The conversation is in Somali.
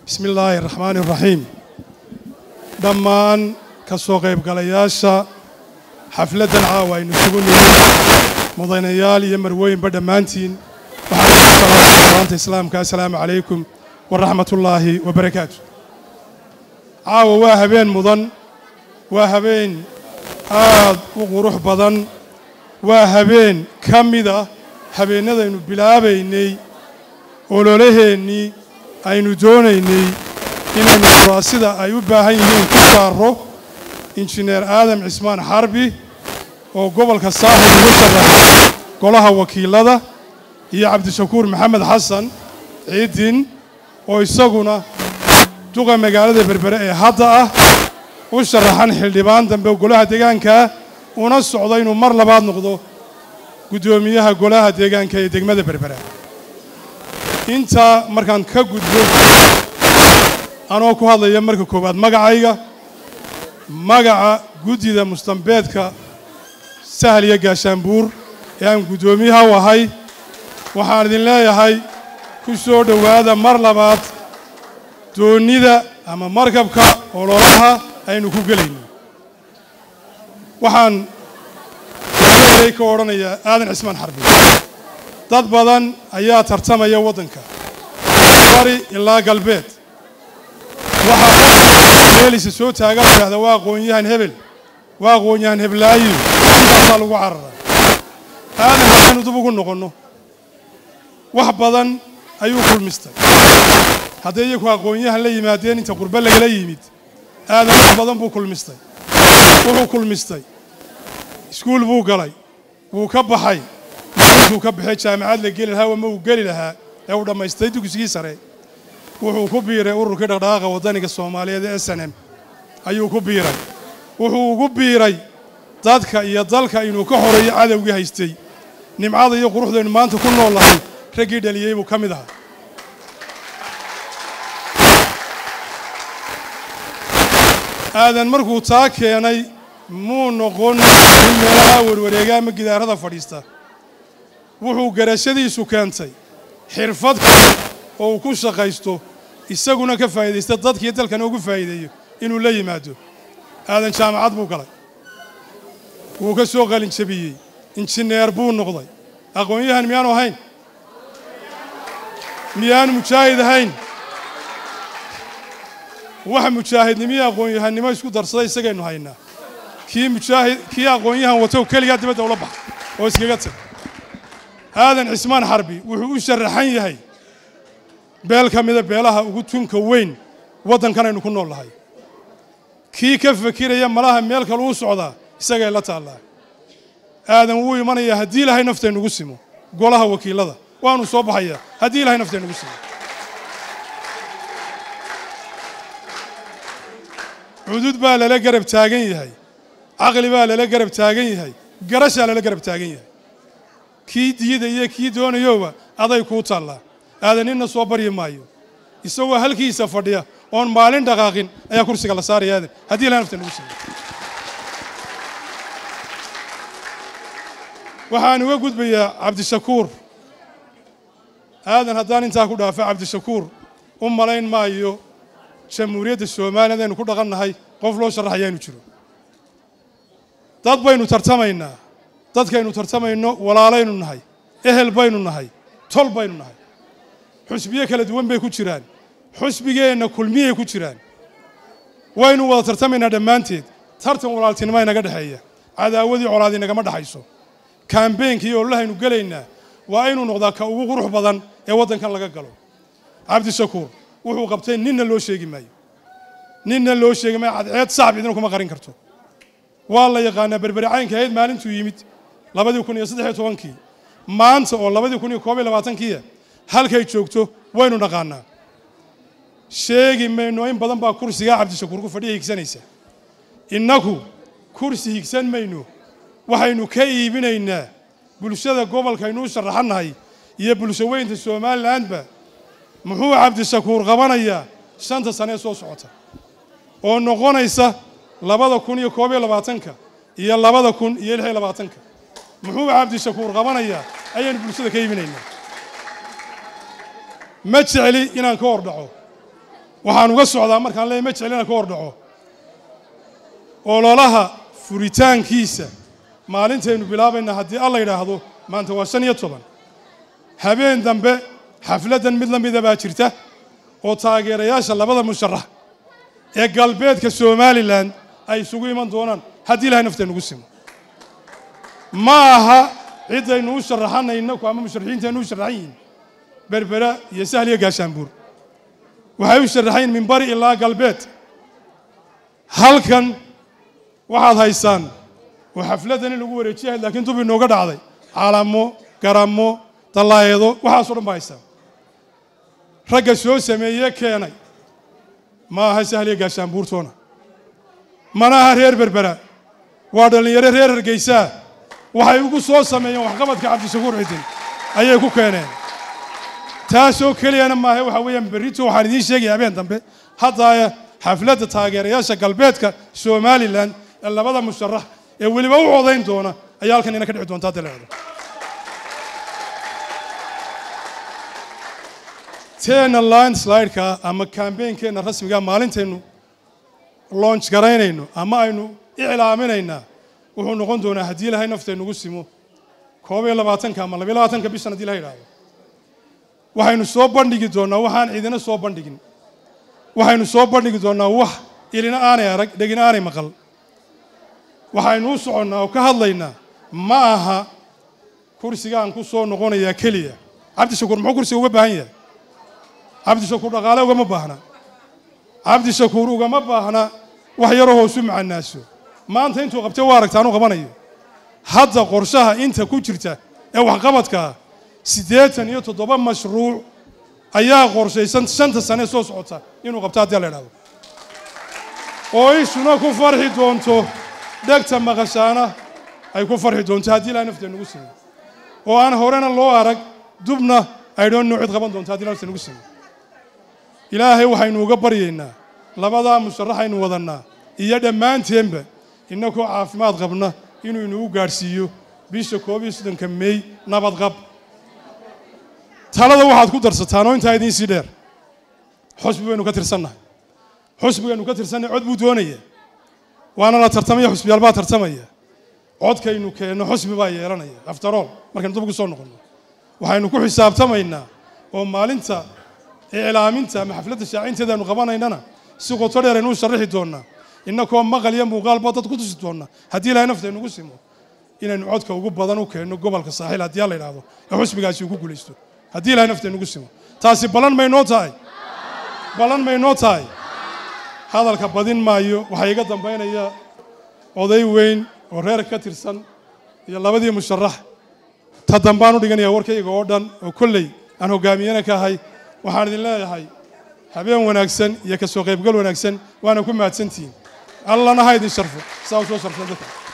bismi illaahi araxmaani araxiim dhammaan ka soo qaybgalayaasha xafladdan caawa aynu isugu nimid mudanayaal iyo marwooyinba dhammaantiin waxaan ku salaamay salaanta islaamka assalaamu calaykum waraxmatullaahi wabarakaatu caawa waa habeen mudan waa habeen aad u qurux badan waa habeen ka mid ah habeennadaynu bilaabaynay ololaheennii aynu doonaynay inaynu kuraasida ay u baahan yihiin ku saaro injineer aadam cismaan xarbi oo gobolka saaxib ugu sharaxay golaha wakiilada iyo cabdishakuur maxamed xasan ciidin oo isaguna duqa magaalada berbere ee hadda ah u sharaxan xildhibaan dambe golaha deegaankaa una socdo inuu mar labaad noqdo guddoomiyaha golaha deegaanka ee degmada berbera intaa markaan ka gudbo anoo ku hadlaya marka koowaad magacayga magaca guddida mustambeedka sahal iyo gaashaanbuur ee aan guddoomiyaha u ahay waxaan idin leeyahay ku soo dhowaada mar labaad doonnida ama markabka ololaha aynu ku gelayno waxaan eray ka odhanayaa aadan cismaan xarbi dad badan ayaa tartamaya waddanka bari ilaa galbeed waxaa meelisa soo taaga la yidhahda waa aqoon-yahan hebel waa aqoon-yahan heblaayo intaasaa lagu carara aadan haddaynu dib ugu noqonno wax badan ayuu kulmistay hadday iyaku aqoon-yahan la yimaadeen inta qurbe lagala yimid aadan wax badan buu kulmistay wuxuu kulmistay iskuul buu galay wuu ka baxay maalintuu ka baxay jaamacad la geli lahaa ama uu geli lahaa ee uu dhammaystay dugsigii sare wuxuu ku biiray ururkii dhaqdhaqaaqa waddaniga soomaaliyeed ee s n m ayuu ku biiray wuxuu ugu biiray dadka iyo dalka inuu ka horeeyo cadowgii haystay nimcada iyo quruxdaynu maanta ku nool lahay raggii dhaliyey buu ka mid ahaa aadan markuu taa keenay muu noqon in meelaha warwareega ama gidaarada fadhiista wuxuu garashadiisu keentay xirfad kale oo uu ku shaqaysto isaguna ka faa'iidaysta dadkiiyo dalkana ugu faa'iideeyo inuu la yimaado aadan jaamacad buu galay wuu ka soo qalin jabiyey injineer buu noqday aqoon-yahan miyaanu ahayn miyaanu mujaahid ahayn waxa mujaahidnimiyo aqoon-yahannimo isku darsaday isagaynu haynaa kii mujaahid kii aqoon-yahan wato keligaa dibadda ula baxa oo iskaga tag aadan cismaan xarbi wuxuu u sharaxan yahay beel ka mida beelaha ugu tunka weyn waddankan aynu ku nool lahay kii ka fakiraya malaha meel kale uu socdaa isagay la taallaa aadan wuu imanayaa haddii ilaahay naftaynugu simo golaha wakiilada waanu soo baxayaa haddii ilahay naftaynugu simo cudud baa lala garab taagan yahay caqli baa lala garab taagan yahay garashaa lala garab taagan yahay kii diyada iyo kii doonayoba aday kuu taallaa aadan ninna soo baryi maayo isagoo halkiisa fadhiya oon maalin dhaqaaqin ayaa kursiga la saaraya aadan haddii ilahay nafta nagu siiyo waxaan uga gudbayaa cabdishakuur aadan haddaan intaa ku dhaafa cabdishakuur u malayn maayo jamhuuriyadda somaliland aynu ku dhaqannahay qof loo sharaxayaanu jiro dad baynu tartamaynaa dadkaynu tartamayno walaalaynu nahay ehel baynu nahay tol baynu nahay xusbiyo kala duwan bay ku jiraan xusbigeenna kulmiyay ku jiraan waynu wada tartamaynaa dhammaanteed tartan walaaltinimo inaga dhexeeya cadaawadii colaad inagama dhexayso kaambeynkii ololahaynu gelaynaa waa inuu noqdaa ka ugu qurux badan ee waddankan laga galo cabdishakuur wuxuu qabtay ninna loo sheegi maayo ninna loo sheegi maayo cadceed sacab idina kuma qarin karto waa la yaqaanaa berberi caynka ahayd maalintuu yimid labadii kun iyo saddex iyo tobankii maanta oo labadii kun iyo koob iyo labaatankiia halkay joogto waynu dhaqaanaa sheegi mayno in badan baa kursigaa cabdishakuur ku fadhiya higsanaysa innaku kursi higsan mayno waxaynu ka iibinaynaa bulshada gobolkaynu u sharaxannahay iyo bulsho weynta somalilandba muxuu cabdishakuur qabanayaa shanta sane ee soo socota oo noqonaysa labada kun iyo koob iyo labaatanka iyo labada kun iyo lix iyo labaatanka muxuu cabdishakuur qabanayaa ayaynu bulshada ka iibinaynaa ma jecli inaan ka hor dhaco waxaan uga socdaa markaan leeyahy ma jeclina ka hor dhaco ololaha furitaankiisa maalintaynu bilaabayna haddii alla yidhaahdo maanta waa shan iyo toban habeen dambe xafladdan mid la mida baa jirta oo taageerayaasha labada musharax ee galbeedka somalilan ay isugu iman doonaan haddii ilahay nafteenugu simo ma aha ciddaynu u sharaxanayno ama musharaxiintaynu u sharaxan yihiin berbera iyo sahl iyo gaashaanbuur waxay u sharaxan yihin min bari ilaa galbeed halkan waxaad haysaan oo xafladdan in lagu wareejiyahay laakiin dub inooga dhacday calamo garamo dallaayeedo waxaaso dhan baa haysaan ragga soo sameeye keenay ma aha sahliya gaashaanbuurtoona mana aha reer berbera waa dhallinyaro reer hargeysaa waxay ugu soo sameeyeen waxqabadka cabdishakuur cidin ayay ku keeneen taasoo keliyana maaha waxa weeyaan berrito waxaan idiin sheegaya habeen dambe haddaaya xafladda taageerayaasha galbeedka somalilan ee labada musharax ee weliba u codayn doona ayaa halkan ina ka dhici doonta hadda leedo teena landslideka ama kambeynkeenna rasmiga maalintaynu launch garaynayno ama aynu iclaaminaynaa wuxuu noqon doonaa haddii ilahay naftaynugu simo koob iyo labaatanka ama labiyo labaatanka bishan hadii ilaha yidhahdo waxaynu soo bandhigi doonnaa waxaan ciidina soo bandhigin waxaynu soo bandhigi doonnaa wax ilina aanay arag dhegina aanay maqal waxaynu u soconnaa oo ka hadlaynaa ma aha kursigaan ku soo noqonayaa keliya cabdishakuur muxuu kursiga uga baahan yahay cabdishakuur dhaqaale ugama baahna cabdishakuur ugama baahna wax yaroo hoosu macanaaso maanta intuu qabtay waa aragta anuu qabanayo hadda qorshaha inta ku jirta ee waxqabadkaa siddeetan iyo toddoba mashruuc ayaa qorshaysan shanta sane soo socota inuu qabto haddii la idhahdo oo ishuna ku farxi doonto dhegta maqashaana ay ku farxi doonto haddii ilahay nafteenugu simo oo aan horena loo arag dubna aydhoon noo cid qaban doonto haddi ilahay nafteenugu simo ilaahay waxaynu uga baryaynaa labadaa musharaxaynu wadannaa iyo dhammaanteenba innagoo caafimaad qabna inuu inagu gaadhsiiyo bisha koob iyo soddonka meey nabadqab talada waxaad ku darsataan oo intaa idiin sii dheer xusbi baynu ka tirsannahay xusbigaynu ka tirsannahay cod buu doonaya waana la tartamaya xusbiyaal baa tartamaya codkaynu keenno xusbi baa yeelanaya aftarool markaynu dub ugu soo noqonno waxaynu ku xisaabtamaynaa oo maalinta iclaaminta ama xafladda shaacinteeda aynu qabanaynana si qoto dheer aynu u sharaxi doonnaa innakoo maqal iyo muuqaalba dad ku tusi doonna haddii ilahay naftaynugu simo inaynu codka ugu badan u keenno gobolka saaxiil haddii a la yidhaahdo ee xusbigaasi ugu guulaysto haddii ilahay naftaynugu simo taasi ballan maynoo tahay ballan maynoo tahay hadalka badin maayo waxaa iga dambaynaya oday weyn oo reer ka tirsan iyo labadii musharax ta dambaan u dhiganaya warkayga oo dhan oo kolley aan hoggaamiyana ka ahay waxaan idin leeyahay habeen wanaagsan iyo ka soo qaybgal wanaagsan waana ku mahadsantihiin allana ha idin sharfo saa u soo sharfeen dadka